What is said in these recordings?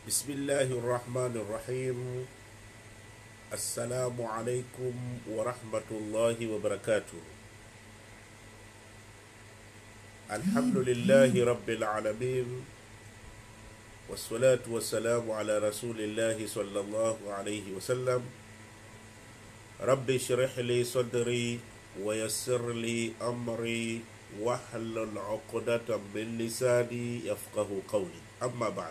Bismillahi rahmani rahim. Assalamu alaikum warahmatullahi wabarakatuh. Alhamdulillahi rabbil alamin wassalatu wassalamu ala rasulillahi sallallahu alayhi wasallam. Rabbi shrih li sadri wa yassir li amri wahlul uqdatan min lisani yafqahu qawli. Amma ba'd.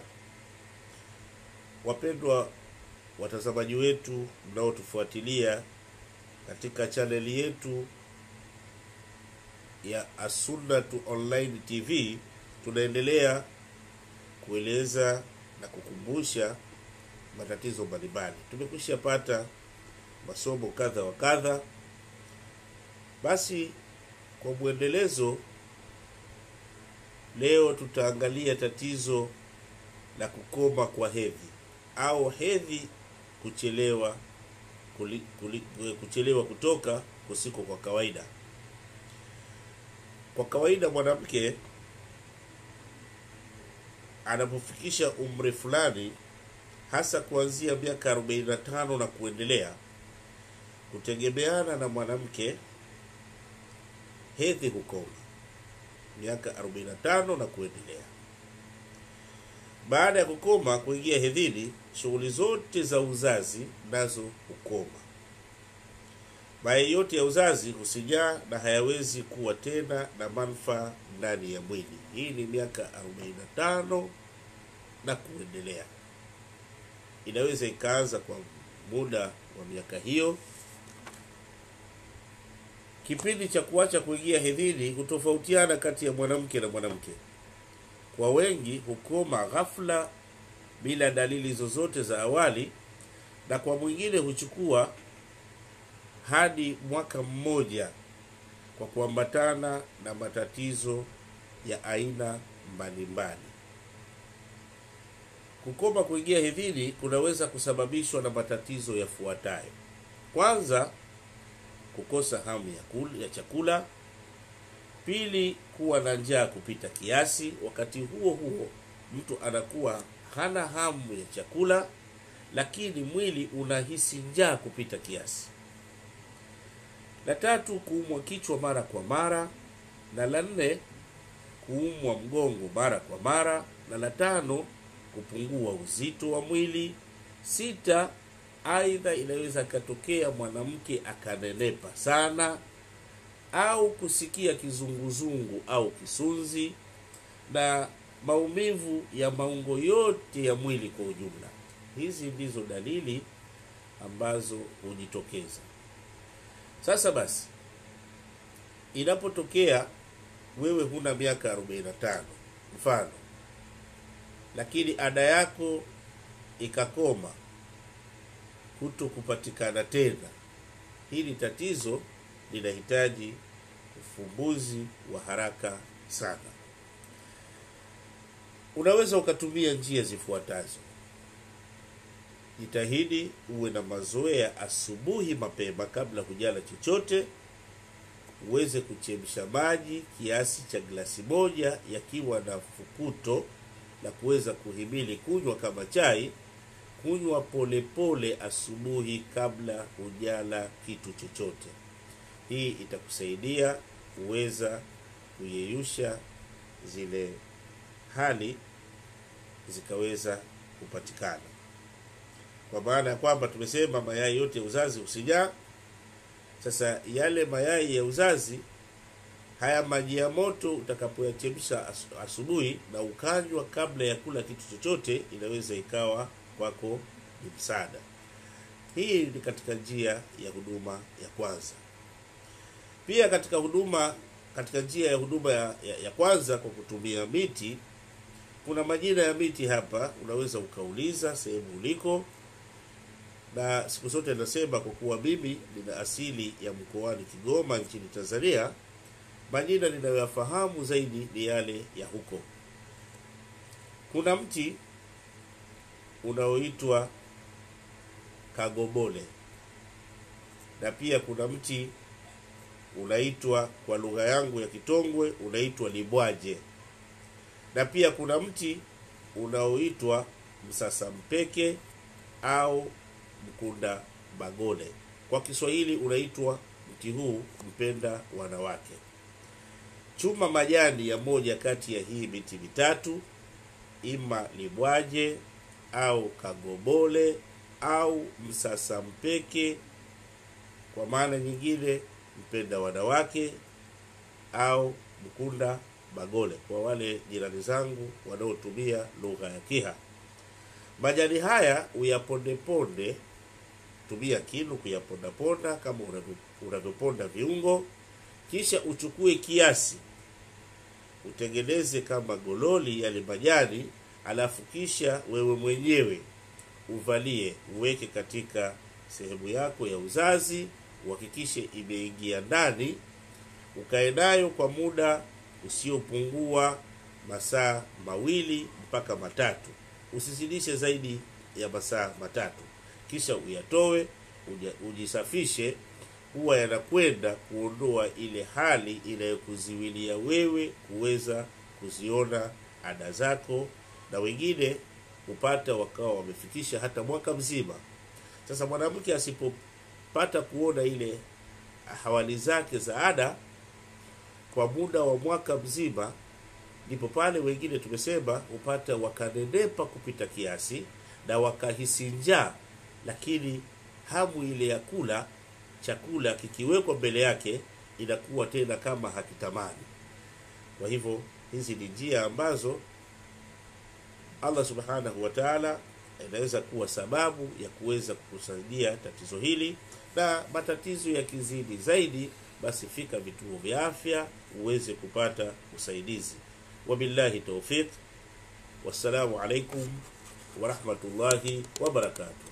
Wapendwa watazamaji wetu mnaotufuatilia katika chaneli yetu ya Assunnatu Online TV, tunaendelea kueleza na kukumbusha matatizo mbalimbali. Tumekwisha pata masomo kadha wa kadha, basi kwa mwendelezo, leo tutaangalia tatizo la kukoma kwa hedhi au hedhi kuchelewa kuli, kuli, kuchelewa kutoka kusiko kwa kawaida. Kwa kawaida mwanamke anapofikisha umri fulani, hasa kuanzia miaka 45 na kuendelea, kutegemeana na mwanamke, hedhi hukoma miaka 45 na kuendelea. Baada ya kukoma kuingia hedhini, shughuli zote za uzazi nazo hukoma. Mayai yote ya uzazi husinyaa na hayawezi kuwa tena na manufaa ndani ya mwili. Hii ni miaka 45 na kuendelea. Inaweza ikaanza kwa muda wa miaka hiyo. Kipindi cha kuacha kuingia hedhini hutofautiana kati ya mwanamke na mwanamke. Kwa wengi hukoma ghafla bila dalili zozote za awali, na kwa mwingine huchukua hadi mwaka mmoja kwa kuambatana na matatizo ya aina mbalimbali. Kukoma kuingia hedhini kunaweza kusababishwa na matatizo yafuatayo. Kwanza, kukosa hamu ya, kula, ya chakula. Pili, kuwa na njaa kupita kiasi. Wakati huo huo, mtu anakuwa hana hamu ya chakula, lakini mwili unahisi njaa kupita kiasi. La tatu, kuumwa kichwa mara kwa mara, na la nne, kuumwa mgongo mara kwa mara, na la tano, kupungua uzito wa mwili. Sita, aidha inaweza ikatokea mwanamke akanenepa sana au kusikia kizunguzungu au kisunzi na maumivu ya maungo yote ya mwili kwa ujumla. Hizi ndizo dalili ambazo hujitokeza. Sasa basi, inapotokea wewe huna miaka 45 mfano, lakini ada yako ikakoma kuto kupatikana tena, hili tatizo linahitaji ufumbuzi wa haraka sana. Unaweza ukatumia njia zifuatazo. Jitahidi uwe na mazoea asubuhi mapema, kabla hujala chochote. Uweze kuchemsha maji kiasi cha glasi moja yakiwa na fukuto la kuweza kuhimili kunywa kama chai. Kunywa polepole asubuhi kabla hujala kitu chochote. Hii itakusaidia kuweza kuyeyusha zile hali zikaweza kupatikana, kwa maana ya kwamba tumesema mayai yote ya uzazi husinyaa. Sasa yale mayai ya uzazi haya maji ya moto utakapoyachemsha asubuhi na ukanywa kabla ya kula kitu chochote, inaweza ikawa kwako ni msaada. Hii ni katika njia ya huduma ya kwanza. Pia katika huduma katika njia ya huduma ya, ya, ya kwanza kwa kutumia miti, kuna majina ya miti hapa, unaweza ukauliza sehemu uliko, na siku zote nasema kwa kuwa mimi nina asili ya mkoani Kigoma nchini Tanzania, majina ninayoyafahamu zaidi ni yale ya huko. Kuna mti unaoitwa kagobole na pia kuna mti unaitwa kwa lugha yangu ya Kitongwe unaitwa libwaje, na pia kuna mti unaoitwa msasa mpeke au mkunda bagole. Kwa Kiswahili unaitwa mti huu mpenda wanawake. Chuma majani ya moja kati ya hii miti mitatu, ima libwaje au kagobole au msasa mpeke, kwa maana nyingine mpenda wanawake au mkunda bagole, kwa wale jirani zangu wanaotumia lugha ya Kiha. Majani haya uyapondeponde, tumia kinu kuyapondaponda kama unavyoponda viungo, kisha uchukue kiasi utengeneze kama gololi yale majani, alafu kisha wewe mwenyewe uvalie, uweke katika sehemu yako ya uzazi, uhakikishe imeingia ndani, ukae nayo kwa muda usiopungua masaa mawili mpaka matatu, usizidishe zaidi ya masaa matatu. Kisha uyatoe uja, ujisafishe, huwa yanakwenda kuondoa ile hali inayokuziwilia wewe kuweza kuziona ada zako, na wengine hupata wakawa wamefikisha hata mwaka mzima. Sasa mwanamke asipopata kuona ile hawali zake za ada kwa muda wa mwaka mzima, ndipo pale wengine tumesema hupata wakanenepa kupita kiasi na wakahisi njaa, lakini hamu ile ya kula chakula kikiwekwa mbele yake inakuwa tena kama hakitamani. Kwa hivyo hizi ni njia ambazo Allah subhanahu wa ta'ala inaweza kuwa sababu ya kuweza kukusaidia tatizo hili, na matatizo yakizidi zaidi, basi fika vituo vya afya uweze kupata usaidizi. Wabillahi tawfiq, wassalamu alaikum warahmatullahi wabarakatuh.